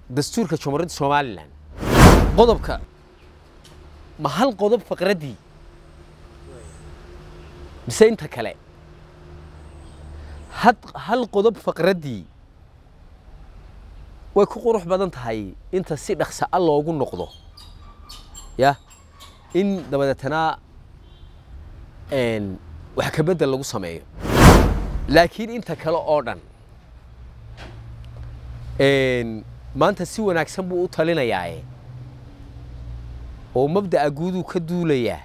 dastuurka jamhuuriyadda somalilan qodobka ma hal qodob faqraddii mise inta kale had hal qodob faqraddii way ku qurux badan tahay inta si dhaqsa a loogu noqdo ya in dabadeetana wax ka beddel lagu sameeyo laakiin inta kale oo dhan maanta si wanaagsan buu u talinayaae oo mabda'a guuduu ka duulayaa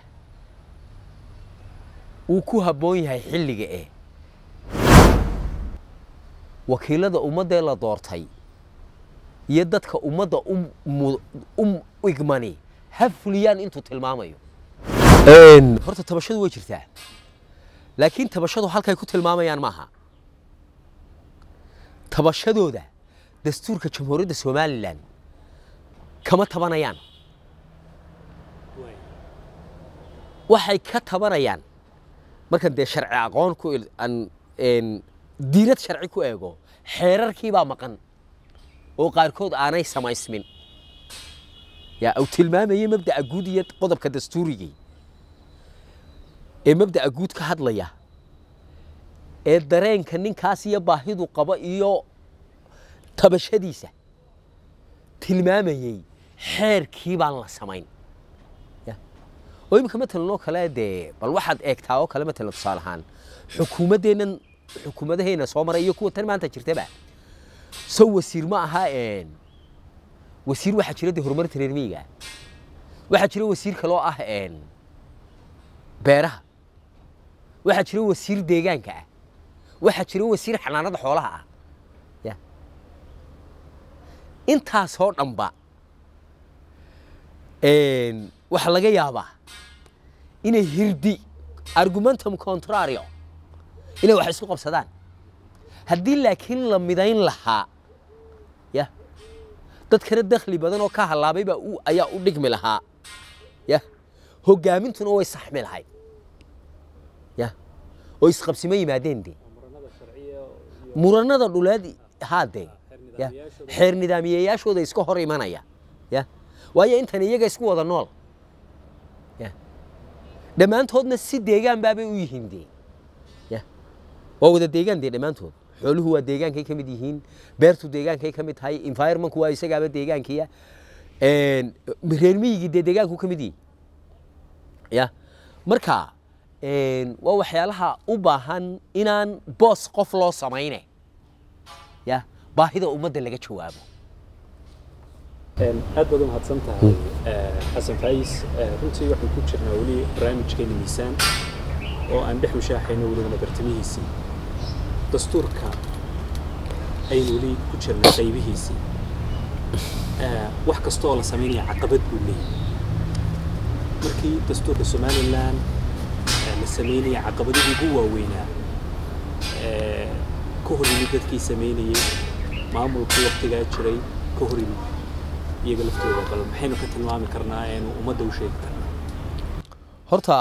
wuu ku habboon yahay xilliga eh wakiilada ummaddee la doortay iyo dadka ummadda u igmani ha fuliyaan intuu tilmaamayo horta tabashadu way jirtaa laakiin tabashadu halkay ku tilmaamayaan maaha tabashadooda dastuurka jamhuuriyadda somalilan kama tabanayaan waxay ka tabanayaan markan dee sharci aqoon ku diinad sharci ku eego xeerarkii baa maqan oo qaarkood aanay samaysmin yaa uu tilmaamayay mabda'a guud iyo qodobka dastuurigii ee mabda'a guud ka hadlaya ee dareenka ninkaas iyo baahidu qaba iyo tabashadiisa tilmaamayey xeerkii baan la samayn oo iminka matalan oo kale dee bal waxaad eegtaa oo kale matalan tusaale ahaan xukuumaddeennan xukuumadahayna soo maray iyo kuwa tan maanta jirtaba sow wasiir ma aha wasiir waxaa jira dee horumarinta reer miyiga waxaa jira wasiir kaloo ah beeraha waxaa jira wasiir deegaanka ah waxaa jira wasiir xanaanada xoolaha ah ya intaasoo dhanba waxaa laga yaabaa inay hirdi argumentum contrario inay wax isku qabsadaan haddii laakiin la midayn lahaa ya dadkana dakhli badan oo ka hallaabay baa ayaa u dhigmi lahaa ya hogaamintuna way saxmi lahayd ya oo isqabsimo yimaadeen de muranada dhuleed haade ya xeer nidaamiyeyaashooda iska hor imanaya ya waayo intan iyaga isku wada nool ya dhammaantoodna si deegaan baabay u yihiin de ya waa wada deegaan de dhammaantood xooluhu waa deegaankay ka mid yihiin beertu deegaankay ka mid tahay environmentku waa isagaaba deegaankiya reer miyigii dee deegaanku ka mid yihi ya marka waa waxyaalaha u baahan inaan boos qof loo samayne ya baahida ummadda laga jawaabo aad baad u mahadsan tahay xasan faayis runtii waxaan ku jirnaa weli barnaamijkeena miisaan oo aan dhex mushaaxayno welibana bartamihiisii dastuurka aynu weli ku jirnaa qaybihiisii wax kasta oo la samaynaya caqabad buu leeyahay markii dastuurka somalilan la samaynaya caqabadihii ugu waaweynaa ka hor yimid dadkii samaynayey maamulkii waktigaa jiray ka hor yimid iyaga laftooda bal maxaynu ka tilmaami karnaa eenu ummadda u sheegi karnaa horta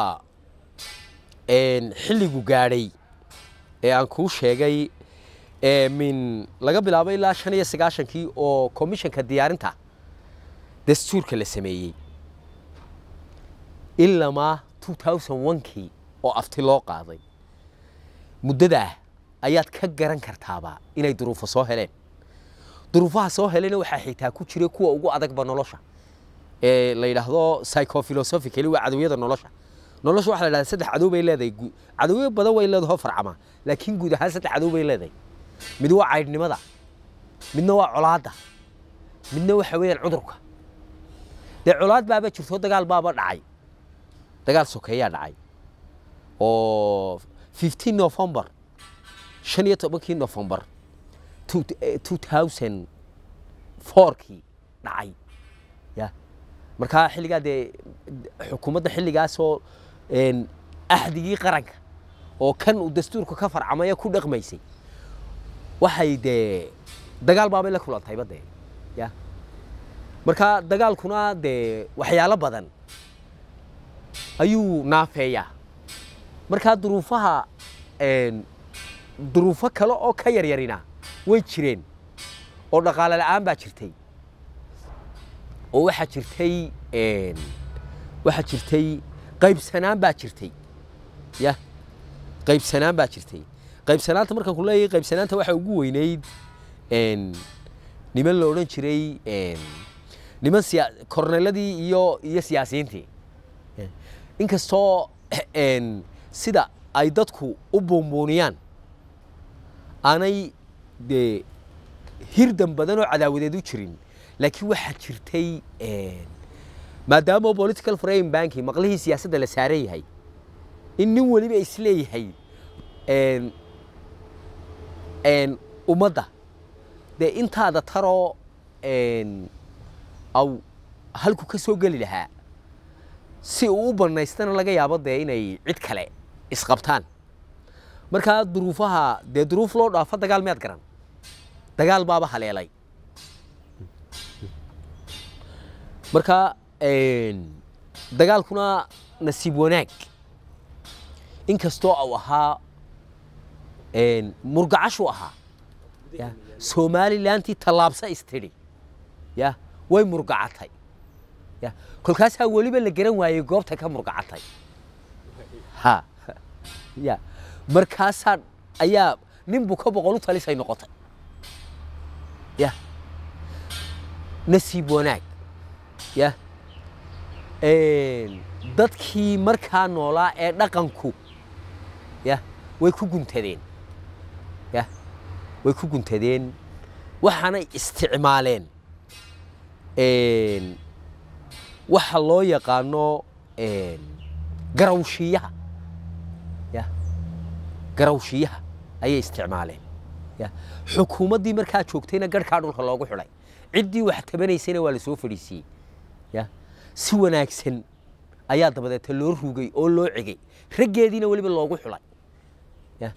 xilligu gaadhay ee aan kuu sheegay min laga bilaabo ilaa shan iyo sagaashankii oo komishanka diyaarinta dastuurka la sameeyey ilamaa two thousand onkii oo afti loo qaaday muddadaa ayaad ka garan kartaaba inay duruufo soo heleen duruufaha soo helayna waxaa xitaa ku jira kuwa ugu adagba nolosha ee la yidhaahdo psychophilosophically waa cadowiyada nolosha nolosha waxaa la yidhahdaa saddex cadow bay leedahay cadowyo badan way leedahay oo farcama laakiin guud ahaan saddex cadow bay leedahay mid waa caydhnimada midna waa colaadda midna waxa weeyaan cudurka dee colaad baaba jirto dagaal baaba dhacay dagaal sokeeyaa dhacay oo fifteen november shan iyo tobankii november two thousand fourkii dhacay ya markaa xilligaa dee xukuumadda xilligaasoo axdigii qaranka oo kan uu dastuurka ka farcamaya ku dhaqmaysay waxay dee dagaal baabay la kulantayba dee ya markaa dagaalkuna dee waxyaalo badan ayuu naafeeyaa markaa duruufaha duruufo kale oo ka yaryarina way jireen oo dhaqaale la'aan baa jirtay oo waxaa jirtay een, waxaa jirtay qaybsanaan baa jirtay ya qaybsanaan baa jirtay qaybsanaanta markaan ku leeyahay qaybsanaanta waxaa ugu weynayd een, niman la odhan jiray een, niman siya korneeladii iyo iyo siyaasiyiintii inkastoo een, sida ay dadku u buunbuuniyaan aanay dee hirdan badan oo cadaawadeed u jirin laakiin waxaa jirtay een, maadaama political frame banki maqlihii siyaasadda la saaran yahay in nin weliba isleeyahay een, een, ummadda dee intaada taroo een, aw halku ka soo geli lahaa si uu u banaystana laga yaabo dee inay cid kale isqabtaan markaa duruufaha dee duruuf loo dhaafo dagaal miyaad garan dagaal baaba haleelay marka een, dagaalkuna nasiib wanaag inkastoo uu ahaa een, murgacashuu ahaa ya somalilantii tallaabsa istidhi ya way murgacatay ya kolkaasaa weliba la garan waayey goobta ka murgacatay ha ya markaasaa ayaa nin buka boqol u talisay noqotay ya nasiib wanaag ya Een, dadkii markaa noolaa ee dhaqanku ya way ku guntadeen ya way ku guntadeen waxaanay isticmaaleen een, waxa loo yaqaano een, garawshiyaha ya garawshiyaha ayay isticmaaleen ya xukuumaddii markaa joogtayna garhkaa dhulka loogu xidhay ciddii wax tabanaysayna waa la soo fadhiisiiyey ya si wanaagsan ayaa dabadeeta loo rugay oo loo cegay raggeediina weliba loogu xulay ya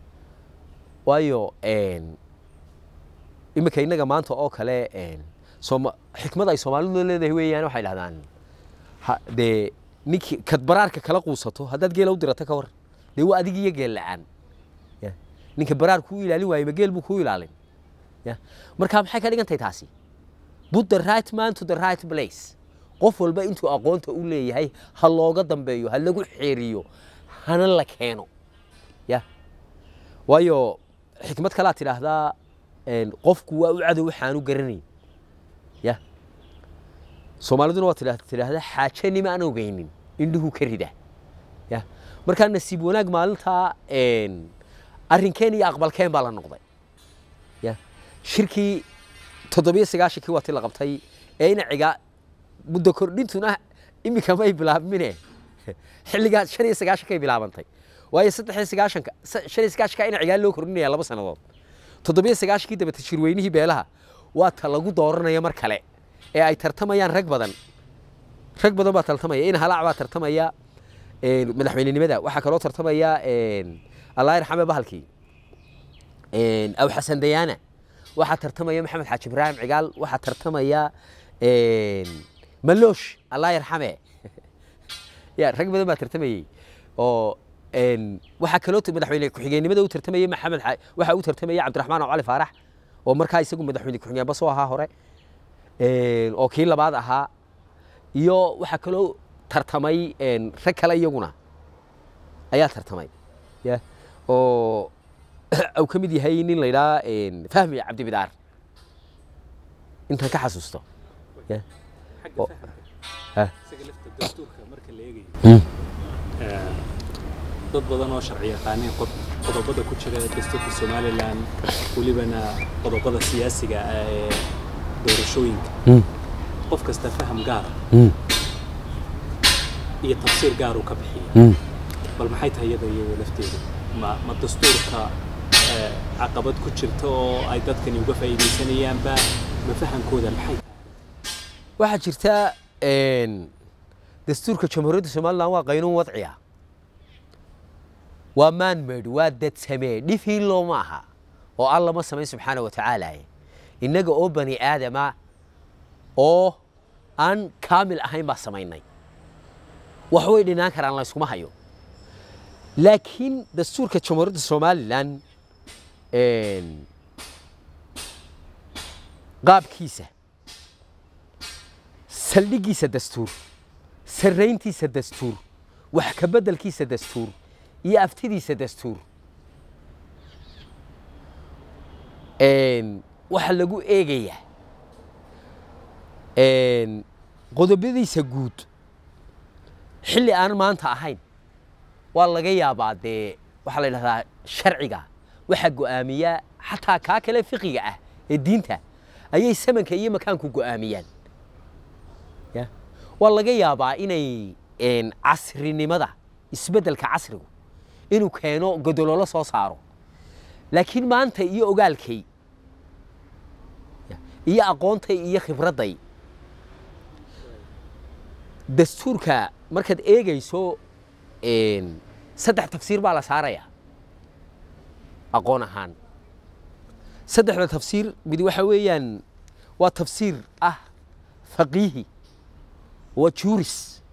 waayo een, iminka innaga maanta oo kale een, sooma xikmad ay soomaalidu leedahay weeyaan waxay dhahdaan ha- dee ninkii kad baraarka kala quusato haddaad geela u dirato ka war dee waa adig iyo geel la-aan ya ninka baraar kuu ilaalin waaye ma geel buu kuu ilaalin ya marka maxay ka dhigan tahay taasi put the right man to the right place qof walba intuu aqoonta u leeyahay ha looga dambeeyo ha lagu xeeriyo hana la keeno ya waayo xikmad kalaa tidhaahdaa een, qofku waa u cadow waxaanu garanayn ya soomaaliduna waa tidha- tidhaahdaa xaaje nima aan ogeynin indhuhu ka rida ya markaa nasiib wanaag maalintaa een, arrinkeen iyo aqbalkeen baa la noqday ya shirkii toddobiyo sagaashankii waa ti la qabtay ee inaciga muddo kordhintuna iminka may bilaabmine xilligaa shan iyo sagaashankay bilaabantay waayo saddex iyo sagaashanka sa- shan iyo sagaashanka inacigaa loo kordhinaya laba sannadood toddobiyo sagaashankii dabata shirweynihii beelaha waa ta lagu dooranaya mar kale ee ay tartamayaan rag badan rag badan baa tartamaya in halaac baa tartamaya een, madaxweynenimada waxaa kaloo tartamaya een, allah yarxame bahalkii een, aw xasan dayaana waxaa tartamaya maxamed xaaji ibraahim cigaal waxaa tartamaya een, maloosh allah yarxame ya rag badan baa tartamayey oo een, waxaa kaloo t- madaxweyne ku-xigeenimada u tartamayay maxamed xa- waxaa u tartamaya cabdiraxmaan oo cali faarax oo markaa isagu madaxweyne ku-xigeenba soo ahaa hore een, oo kii labaad ahaa iyo waxaa kaloo tartamay een, rag kale iyaguna ayaa tartamay ya oo uu ka mid yahay nin la yidhaha fahmi cabdibidaar intaan ka xasuusto ya xagga oo- fahamka ha. isaga lafta dastuurka marka la eegayo Mm. ee, dad badan oo sharci yaqaaniin qod- qodobada ku jira dastuurka somalilan welibana qodobada siyaasiga ah ee doorashooyinka Mm. qof kasta faham gaara Mm. iyo tafsiir gaar uu ka bixiya Mm. bal maxay tahay iyada iyada lafteedu ma ma dastuurka ee, caqabad ku jirta oo ay dadkani uga faa'iidaysanayaanba ma fahamkooda maxay tahay waxaa jirta een, dastuurka jamhuuriyadda somalilan waa qaynuun wadciya waa maanmeyd waa dad samee dhifin looma aha oo alla ma samayn subxaana wa tacaala innaga oo bani aadama oo aan kaamil ahayn baa samaynay wax way dhinaan karaan layskuma hayo laakiin dastuurka jamhuuriyadda somalilan een, qaabkiisa saldhiggiisa dastuur sarrayntiisa dastuur wax ka beddelkiisa dastuur iyo aftidiisa dastuur Een, waxaa lagu eegayaa een, qodobadiisa guud xilli aan maanta ahayn waa laga yaabaa dee waxaa la yidhahdaa sharciga waxaa go'aamiyaa xataa kaa kale fiqiga ah ee diinta ayay samanka iyo makaanku go'aamiyaan ya waa laga yaabaa inay een, casrinimada isbeddelka casrigu inuu keeno godololo soo saaro laakiin maanta iyo ogaalkay ya, iyo aqoontay iyo khibradday dastuurka markaad eegayso een, saddex tafsiir baa la saarayaa aqoon ahaan saddexda tafsiir mid waxa weeyaan waa tafsiir ah faqiihi waa juuris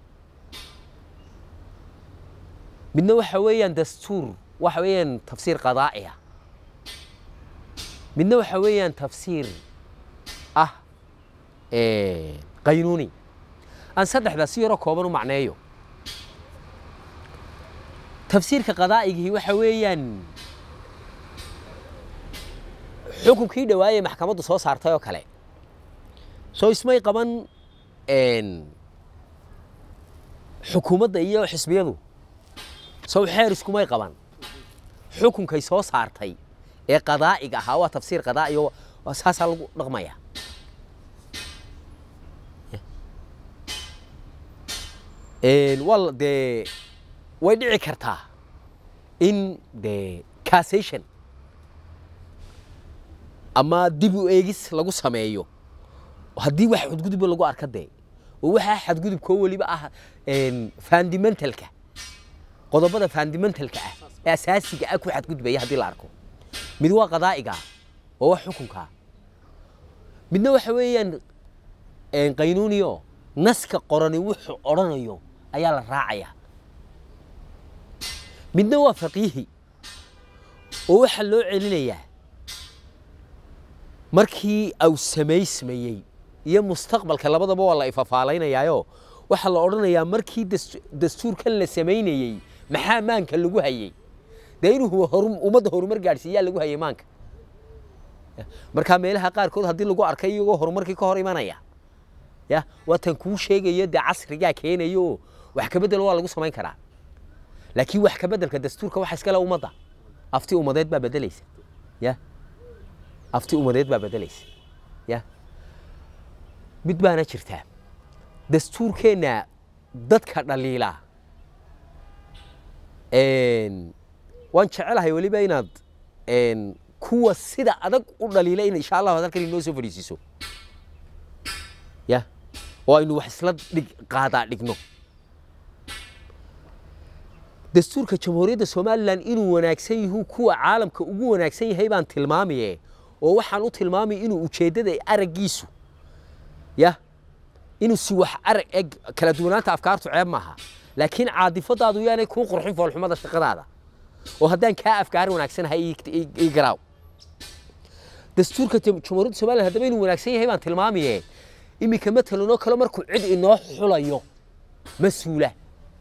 midna waxa weeyaan dastuur waxa weeyaan tafsiir qadaa'i ah midna waxa weeyaan tafsiir ah ee, qaynuuni aan saddexdaa si yaroo kooban u macneeyo tafsiirka qadaa'igii waxa weeyaan xukunkii dhawaayey maxkamaddu soo saartay oo kale soo ismay qaban een, xukuumadda iyo xisbiyadu sow xeer iskumay qaban xukunkay soo saartay ee qadaa'iga ahaa waa tafsiir qadaa'i oo waa saasaa lagu dhaqmaya Een, waa la- dee way dhici kartaa in dee cassation ama dib u eegis lagu sameeyo haddii wax xadgudubba lagu arka dee oo waxaa xadgudubkoo weliba ah een, fundamentalka qodobada fundamentalka ah ee asaasiga ah ku xadgudbaya haddii la arko mid waa qadaa'iga oo wax xukunka midna waxa weeyaan een, qaynuuniyo naska qorani wuxuu odhanayo ayaa la raacaya midna waa faqiihi oo waxaa loo celinayaa markii au samaysmayey iyo mustaqbalka labadaba waa la ifafaalaynayaayo waxaa la odhanayaa markii das- dastuurkan la samaynayey maxaa maanka lagu hayey dee inuu horu- ummadda horumar gaadhsiiyaa lagu hayay maanka markaa meelaha qaarkood haddii lagu arkay iyagoo horumarkii ka hor imanaya ya waatan kuu sheegayo dee casrigaa keenayo oo wax ka bedel waa lagu samayn karaa laakiin wax ka bedelka dastuurka waxa iskale ummadda afti ummadeed baa bedelaysa ya afti ummadeed baa bedelaysa ya mid baana jirtaa dastuurkeenna dadka dhaliila een, waan jecelahay weliba inaad een, kuwa sida adag u dhaliila in insha allahu halkan inoo soo fadhiisiiso ya oo aynu wax isla dhig qaadaa dhigno dastuurka jamhuuriyadda somalilan inuu wanaagsan yahu kuwa caalamka ugu wanaagsan yahay baan tilmaamaye oo waxaan u tilmaamay inuu ujeeddada araggiisu ya inuu si wax arag eg kala duwanaanta afkaartu ceeb maaha laakiin caadifadaadu yaanay kuu qurxin foolxumada shaqadaada oo haddaan kaa afkaar wanaagsanahay ii- ii ii garaaw dastuurka jam- jamhuuriyadda somalilan haddaba inuu wanaagsan yahay baan tilmaamaye iminka matalan oo kale markuu cid inoo xulayo mas-uula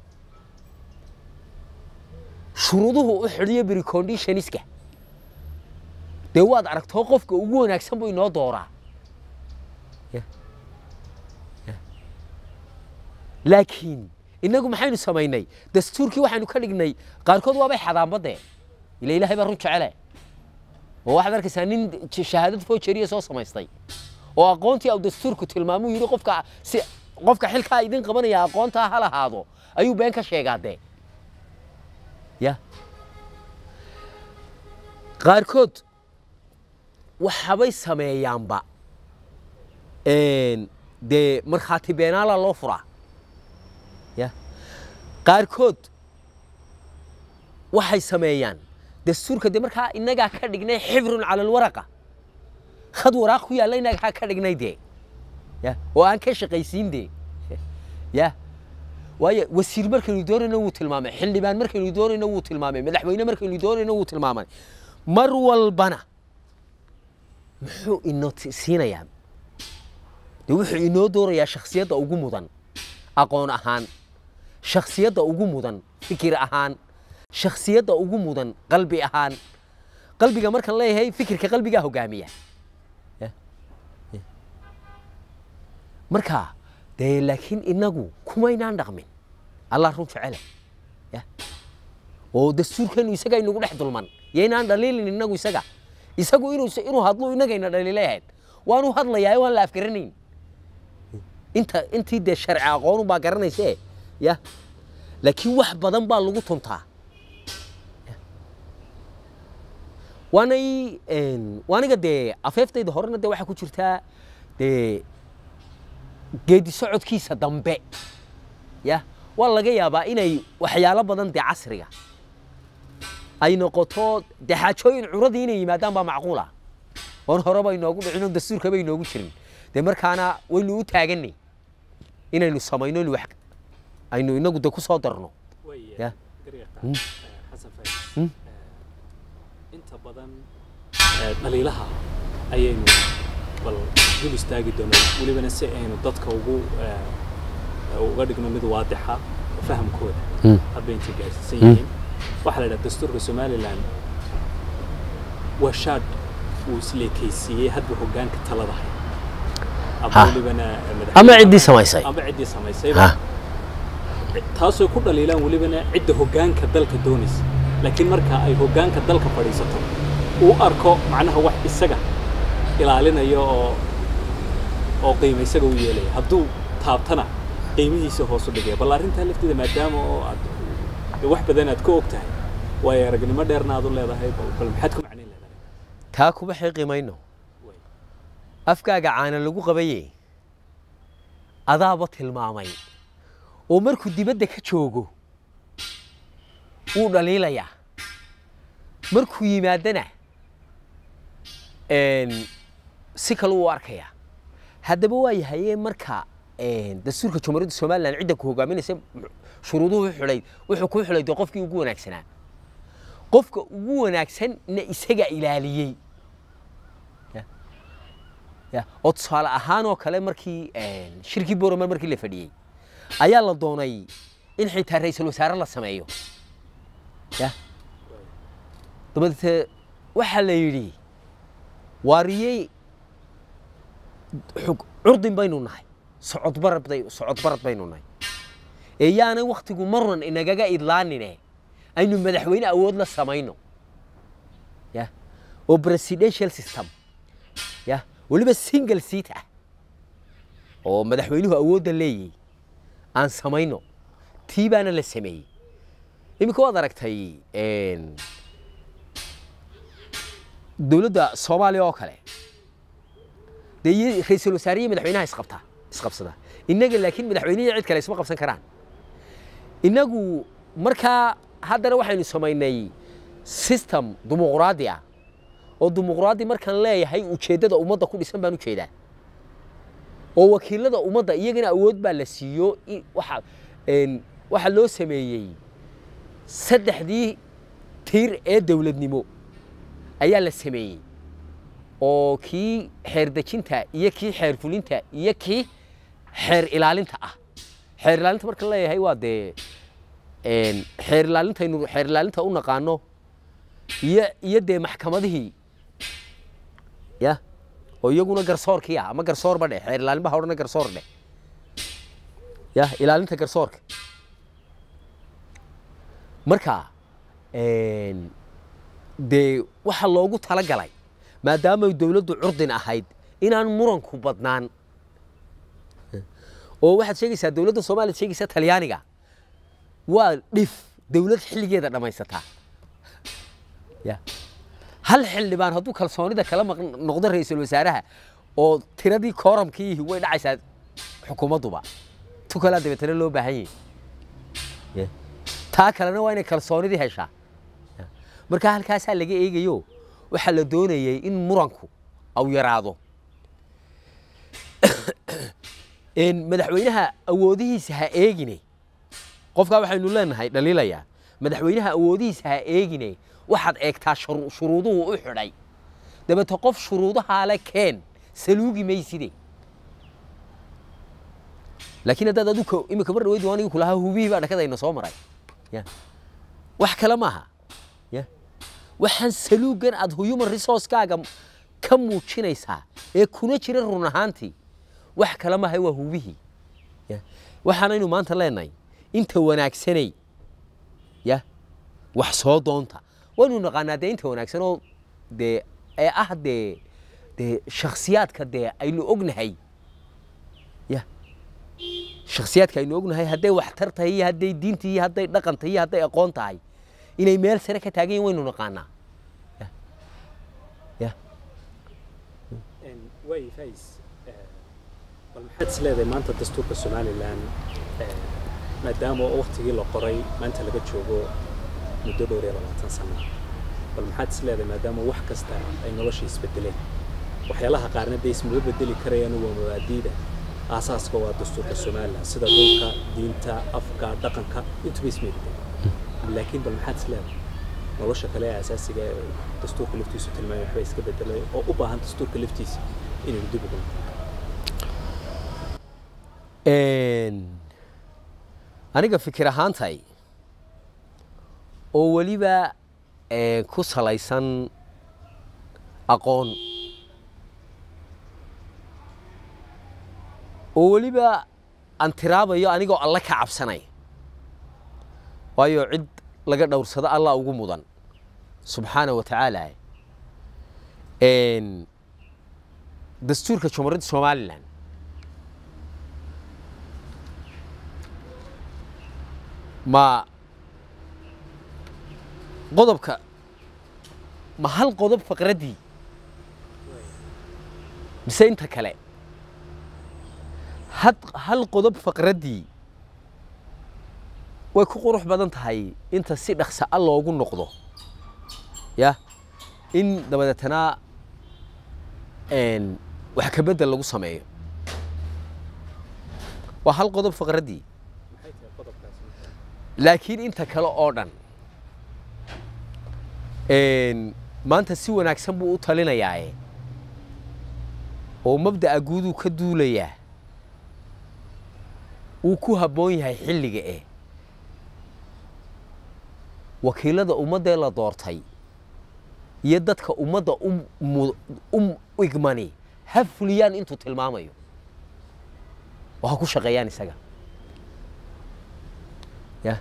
shuruuduhu u xidhiyo preconditionska dee waad aragtoo qofka ugu wanaagsan buu inoo dooraa Ya. Ya. laakiin innagu maxaynu samaynay dastuurkii waxaynu ka dhignay qaarkood waabay xadaanbadee ila ilaahay baa run jecele oo waxaad arkaysaa nin j- shahaadad foojeriya soo samaystay oo aqoontii au dastuurku tilmaamuu yidhi qofka si qofka xilkaa idin qabanaya aqoontaa ha lahaado ayuu been ka sheegaa dee ya qaarkood waxabay sameeyaanba een, dee markhaati beenaala loo furaa ya qaarkood waxay sameeyaan dastuurka dee markaa innagaa ka dhignay xibrun cala alwaraqa khad waraaq ku yaalla innagaa ka dhignay dee ya oo aan ka shaqaysiin dee ya waayo wasiir markaynu doonayno wuu tilmaamay xildhibaan markaynu doonayno wuu tilmaamay madaxweyne markaynu doonayno wuu tilmaamay mar walbana muxuu inoo ti- siinayaa dee wuxuu inoo doorayaa shakhsiyadda ugu mudan aqoon ahaan shakhsiyadda ugu mudan fikir ahaan shakhsiyadda ugu mudan qalbi ahaan qalbiga markaan leeyahay fikirka qalbigaa hogaamiya Ya. Ya. marka dee laakiin inagu kumaynaan dhaqmin allah run jecele Ya. oo dastuurkeenu isaga inagu dhex dulman yaynaan dhaliilin inagu isaga isagu inuu inuu hadlo inagayna dhaliilayahayd waanu hadlayaa waan la afgaranayn inta intii dee sharci aqoonu baa garanayse ya laakiin wax badan baa lagu tuntaa Ya. waanay een, waaniga dee afeeftayda horena dee waxaa ku jirtaa dee geedi socodkiisa dambe ya waa laga yaabaa inay waxyaalo badan dee casriga ay noqoto dee xaajooyin curadii inay yimaadaan baa macquul ah oon horeba inoogu dhicin oo dastuurkaba inoogu jirin dee markaana waynu u taaganay inaynu samayno in wax aynu inagu de ku soo darno Way, Ya. dariiqa, Mm. eh, Xasan Fays. Mm. Eh, inta badan eh, dhaliilaha ayaynu bal dul istaagi doonaa welibana si aynu dadka ugu eh, uga dhigno mid waadixa oo fahamkooda Mm. hadba intay gaarsiisan Mm. yihiin waxaa la idhaha dastuurka somalilan waa shaadh uu isleekaysiiyey hadba hoggaanka talada hay ama Ha. welibana eh, ama madaxweyne- ciddii samaysay ama ciddii samaysayba ha taasoo ku dhaliilaan welibana cidda hoggaanka dalka doonaysa laakiin marka ay hoggaanka dalka fadhiisato uu arko macnaha wax isaga ilaalinaya oo oo qiimo isaga u yeelaya hadduu taabtana qiimihiisa hoos u dhigaya bal arrintaa lafteeda maadaama oo aad dee wax badan aad ka og tahay waayo aragnimo dheerna aad u leedahay bal bal maxaad ku macnayn leedahay taa kuma xiiqimayno Way. afkaaga caana lagu qabaye adaaba tilmaamay oo markuu dibadda ka joogo wuu dhaliilayaa markuu yimaadana een, si kale uu arkayaa haddaba waa yahaye marka een, dastuurka jumhuuriyadda somalilan cidda ku hogaaminaysa shuruuduhu xidhay wuxuu ku xidhay dee qofkii ugu wanaagsanaa qofka ugu wanaagsanna isaga ilaaliyey ya oo tusaale ahaan oo kale markii een, shirkii boroman markii la fadhiyey ayaa la doonay in xitaa ra-iisul wasaare la sameeyo ya dabadeete waxaa la yidhi waariyey xug curdin baynu nahay socod barad bay socod barad baynu nahay ee yaanay wakhtigu marnan inagaga idlaanine aynu madaxweyne awood la samayno ya oo presidential system ya weliba single seat ah oo madaxweynuhu awoodda leeyahay aan samayno tii baana la sameeyey iminka waad aragtay een, dowladda soomaaliya oo kale dee iyo ra-iisul wasaare iyo madaxweynaha isqabtaa isqabsada innaga laakiin madaxweynihi cid kale isma qabsan karaan innagu markaa haddana waxaynu samaynay system dimuqraadi ah oo dimuqraadi markaan leeyahay ujeeddada ummadda ku dhisan baan ujeedaa oo wakiilada ummadda iyagana awood baa la siiyo i- waxa een, waxaa loo sameeyey saddexdii tiir ee dowladnimo ayaa la sameeyey oo kii xeer dejinta iyo kii xeer fulinta iyo kii xeer ilaalinta ah xeer ilaalinta marka la leeyahay waa dee een, xeer ilaalintaynu xeer ilaalinta u naqaano iyo iyo dee maxkamadihii ya oo iyaguna garsoorkii ah ama garsoorba dheh xeer ilaalin ba ha odhana garsoor dheh ya ilaalinta garsoorka marka een, dee waxaa loogu talagalay maadaamay dowladdu curdin ahayd inaan muranku badnaan oo waxaad sheegaysaa dowladda soomaaliya sheegaysa talyaaniga waa dhif dowlad xilligeeda dhammaysataa ya hal xildhibaan hadduu kalsoonida kala maq noqdo ra-iisul wasaaraha oo tiradii kooramkiihi way dhacaysaa xukuumadduba tu kalaa dabeetana loo baahan yahay Ya. taa kalena waa inay kalsoonidii heshaa Ya. marka halkaasaa laga eegayo waxaa la doonayay in muranku au yaraado een, madaxweynaha awoodihiisa ha eegine qofkaa waxaynu leenahay dhaliilayaa madaxweynaha awoodihiisa ha eegine waxaad eegtaa shuru- shuruuduhu u xidhay dabeete qof shuruudahaa le keen saluugi mayside laakiin haddaad adigu imika mar dhaweyd aniga kulahaa hubihii baa dhakadayna soo maray ya wax kale maaha ya waxaan saluugan aad human resourcekaaga ka muujinaysaa ee kuna jira run ahaantii wax kale maaha waa hubihii ya waxaanaynu maanta leenahay inta wanaagsanay ya wax soo doonta waynu naqaanaa dee inta wanaagsan oo dee ee ah dee dee shakhsiyaadka dee aynu ognahay ya shakhsiyaadka aynu ognahay hadday waxtar tahay iyo hadday diinta iyo hadday dhaqan tahay iyo hadday aqoon tahay inay meel sare ka taagan yihin waynu naqaanaa ya ya waay fais bal maxaad is leedahay maanta dastuurka somalilan maadaama waktigii la qoray maanta laga joogo muddo dhowr iyo labaatan sano bal maxaad is leedahay maadaama wax kasta ay nolosha isbedeleen waxyaalaha qaarna dee ismaba bedeli karayaan waa mabaadiida aasaaska waa dastuurka somalilan sida dhulka diinta afka dhaqanka intuba ismay bedeleen laakiin bal maxaad is leedahay nolosha kale ee asaasiga ee dastuurka laftiisu tilmaamay waxba iska bedelay oo u baahan dastuurka laftiisa inaynu dib ugu aniga fikir ahaantay oo weliba ku salaysan aqoon oo weliba aan tiraabayo anigoo alle ka cabsanay waayo cid laga dhowrsado allah ugu mudan subxaana wa tacaala dastuurka jumhuuriyadda somalilan ma qodobka ma hal qodob faqraddii mise inta kale had hal qodob faqraddii way ku qurux badan tahay inta si dhaqsa a loogu noqdo ya in dabadeetana wax ka beddel lagu sameeyo waa hal qodob faqraddii laakiin inta kale oo dhan maanta si wanaagsan buu u talinayaae oo mabda'a guuduu ka duulayaa wuu ku habboon yahay xilliga eh wakiilada ummaddee la doortay iyo dadka ummadda u igmani ha fuliyaan intuu tilmaamayo oo ha ku shaqeeyaan isaga ya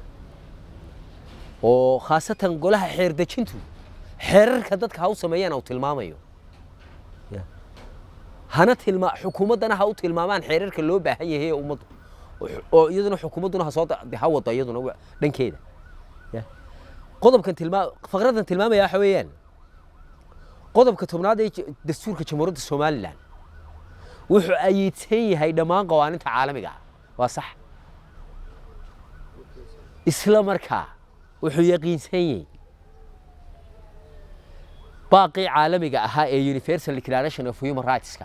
oo khaasatan golaha xeer dejintu xeerarka dadka ha u sameeyaan u tilmaamayo ya hana tilma xukuumaddana ha u tilmaamaan xeerarka loo baahan yahay ummaddu oo iyaduna xukuumadduna ha soo ha wado iyaduna dhankeeda ya qodobkan tilmaa faqradan tilmaamaya waxa weeyaan qodobka tobnaad ee dastuurka jamhuuriyadda somalilan wuxuu ayiidsan yahay dhammaan qawaaninta caalamiga ah waa sax isla markaa wuxuu yaqiinsan yahay baaqii caalamiga ahaa ee universal declaration of human rightska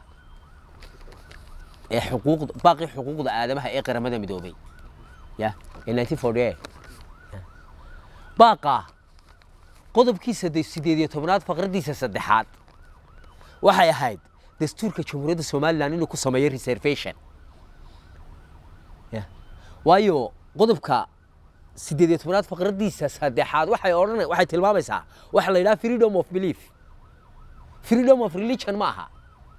ee xuquuqda baaqii xuquuqda aadamaha ee qaramada midoobay ya ee 1948 baaqa qodobkiisa sideed iyo tobnaad faqradiisa saddexaad waxay ahayd dastuurka jamhuuriyadda somalilan inuu ku sameeyo reservation ya waayo qodobka sideed iyo tobnaad faqradiisa saddexaad waxay odhan waxay tilmaamaysaa waxa la yidhaha freedom of belief freedom of religion ma aha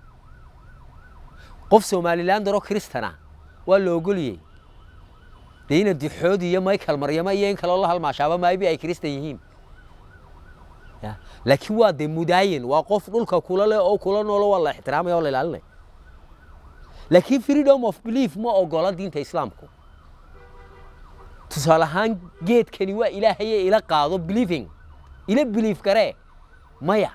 qof somalilan daro kristana waa la ogoliyey dee ina dixoodi iyo michael maryama iyo in kaloo la halmaashaaba maybe ay kristan yihiin ya laakiin waa dee mudaayin waa qof dhulka kula leh oo kula noolo waa la ixtiraamaya oo la ilaalinaya laakiin freedom of belief ma ogola diinta islaamku tusaale ahaan geedkani waa ilaahaye ila qaado believing ila belief garee maya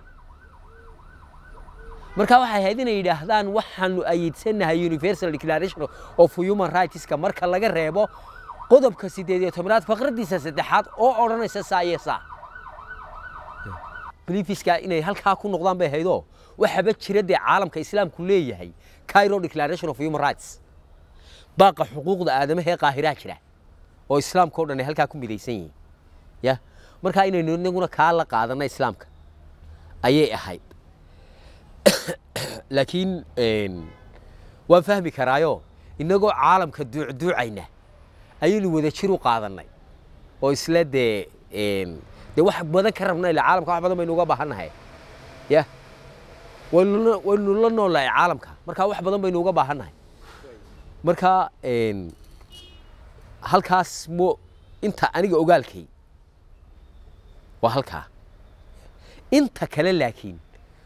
marka waxay ahayd inay yidhaahdaan waxaanu ayidsanahay universal declaration of human rightska marka laga reebo qodobka sideed iyo tobnaad faqradiisa saddexaad oo odhanaysa saa iyo saa beliefska inay halkaa ku noqdaan bay ahaydoo waxaba jira dee caalamka islaamku leeyahay cairo declaration of human rights baaqa xuquuqda aadamaha ee qaahiraa jira oo islaamka o dhan ay halkaa ku midaysan yihiin ya markaa inaynu inaguna kaa la qaadana islaamka ayay ahayd laakiin waan fahmi karaayo innagoo caalamka duucduucayna ayaynu wada jir u qaadannay oo isla dee een, dee wax badan ka rabna ila caalamka wax badan baynu uga baahannahay ya waynu la- waynu la noolahay caalamka marka wax badan baynu uga baahannahay marka een, halkaas mo inta aniga ogaalkay waa halkaa inta kale laakiin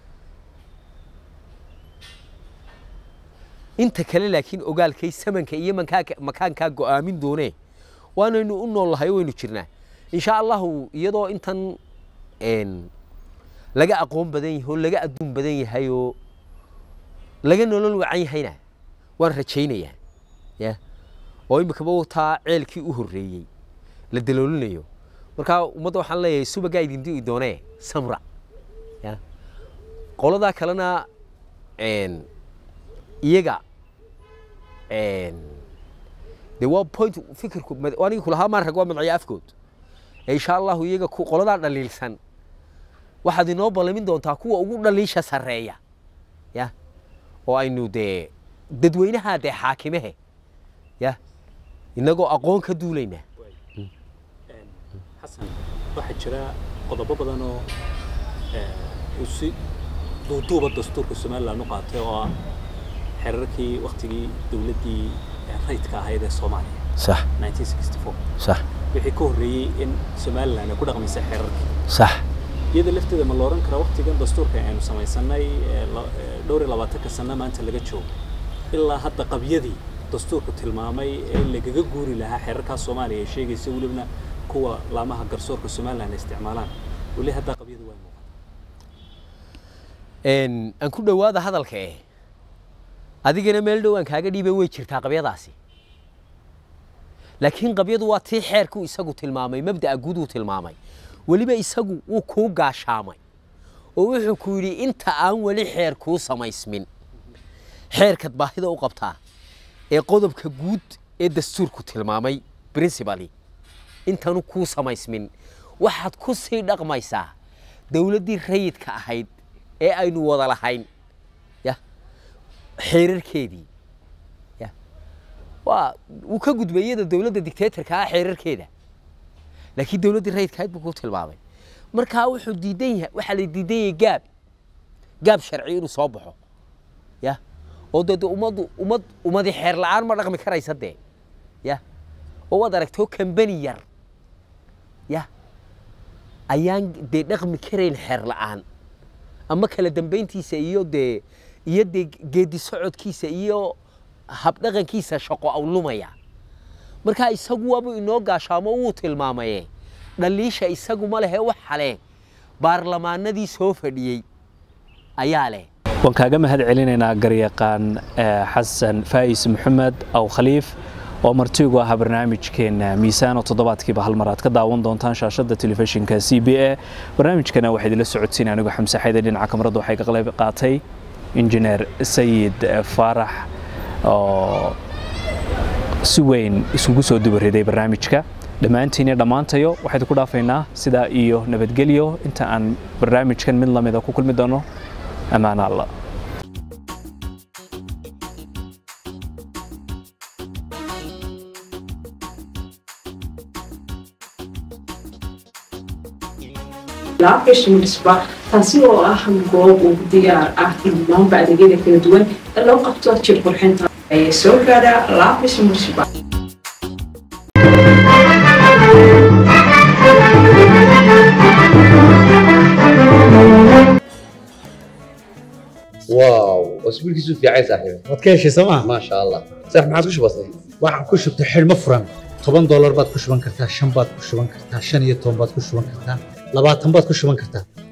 inta kale laakiin ogaalkay samanka iyo mankaaka makaankaa go'aamin doonee waanaynu u nool lahay waynu jirnaa insha allahu iyadoo intan een, laga aqoon badan yahay oo laga adduun badan yahay oo laga nolol wacan yahayna waan rajaynayaa ya oo imikaba wataa ceelkii u horreeyey la daloolinayo marka ummadda waxaan leeyahay subagaa idin di'i doonee samra ya qoladaa kalena een, iyaga een, dee waa point fikirku mad- waa aniga kulahaa maan rag waa madciyo afkood ee insha allahu iyaga ku- qoladaa dhaliilsan waxaad inoo ballamin doontaa kuwa ugu dhaliisha sarreeya ya oo aynu dee dadweynaha dee xaakimehe ya innagoo aqoon ka duulayna xasan waxaa jira qodobo badan oo eh, uu si duuduuba dastuurka somalilan u qaatay oo ah xeerarkii waktigii dowladdii eh, rayidka ahayd ee soomaaliya sax 1964 sax wixii ka horreeyey in somalilan ay ku dhaqmaysay xeerarkii sax iyada lafteeda ma la oran karaa waktigan dastuurka aynu samaysanay ee la- ee dhowr iyo labaatanka sano maanta laga joogo ilaa hadda qabyadii dastuurku tilmaamay ee lagaga guuri lahaa xeerarkaa soomaaliya ay sheegaysa welibna kuwa laamaha garsoorka somalilan ay isticmaalaan weli hadda qabyadu waa muuqata een aan ku dhowaada hadalka eh adigana meel dhow aan kaaga dhiibay way jirtaa qabyadaasi laakiin qabyadu waa tii xeerku isagu tilmaamay mabda'a guud uu tilmaamay weliba isagu wuu kuu gaashaamay oo wuxuu ku yidhi inta aan weli xeer kuu samaysmin xeerkaad baahida u qabtaa ee qodobka guud ee dastuurku tilmaamay principally intanu kuu samaysmin waxaad ku sii dhaqmaysaa dowladdii rayidka ahayd ee aynu wada lahayn ya xeerarkeedii ya waa wuu ka gudbay iyada dowladda dictatorka ah xeerarkeeda laakiin dowladdii rayidka ahayd buu ku tilmaamay markaa wuxuu diidan yahay waxaa la diidan yahay gaab gaab sharci inuu soo baxo ya oo dee dee ummaddu ummad ummadii xeer la'aan ma dhaqmi karaysa dee ya oo waad aragtoo kambani yar ya ayaan dee dhaqmi karayn xeer la'aan ama kala dambayntiisa iyo dee iyo dee geedi socodkiisa iyo habdhaqankiisa shaqo awlumaya markaa isagu waabuu inoo gaashaamo wuu tilmaamaye dhaliisha isagu ma lehe waxa leh baarlamaanadii soo fadhiyey ayaa leh waan kaaga mahad celinaynaa garyaqaan eh, xasan faa'is maxamed aw khaliif oo martigu ahaa barnaamijkeena miisaan oo toddobaadkiiba hal mar aad ka daawan doontaan shaashadda telefishinka c b a barnaamijkana waxaa idinla socodsiin anigu xamse xayde dhinaca kamarada waxay ka qayb qaatay injineer sayid eh, faarax oo si weyn isugu soo dubariday barnaamijka dhammaantiin iyo dhammaantayo waxaynu ku dhaafaynaa sidaa iyo nabadgelyo inta aan barnaamijkan mid lamida ku kulmi doono أمان الله laabgasha munisba taasi oo ah goob ugu diyaar ah in dhammaanba adeegyada kala duwan ee loo qabto jir qurxinta ayaa soo gaadha laabgasha munisba واو اسبوع كيسو في عايز صاحبي waad ka heshay sooma ما شاء الله صح ما عادش بسيط waxaan ku shubtay xidhmo furan toban doolar baad ku shuban kartaa shan baad ku shuban kartaa shan iyo toban baad ku shuban kartaa labaatan baad ku shuban kartaa